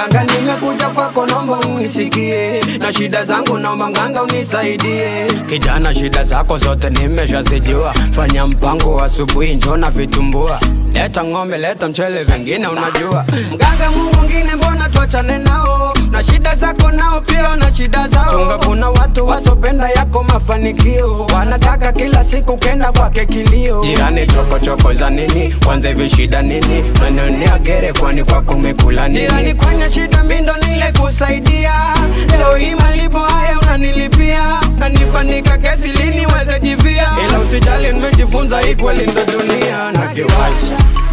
mganga nimekuja kwako naomba unisikie na shida zangu naomba mganga unisaidie kijana shida zako zote nimeshazijua fanya mpango asubuhi njona vitumbua leta ng'ombe leta mchele vingine unajua mganga mungu mwingine mbona tuachane nao na shida zako nao pia na shida zao chunga kuna watu wasopenda yako mafanikio wanataka kila siku kenda kwake kilio jirani chokochoko za nini kwanza hivi shida nini manionea gere kwani kwako umekula nini jirani kwenye shida mindo nile kusaidia leo hii malipo haya unanilipia kanipanika kesi lini weze jivia ila usijali nimejifunza hii kweli ndo dunia na kiwasha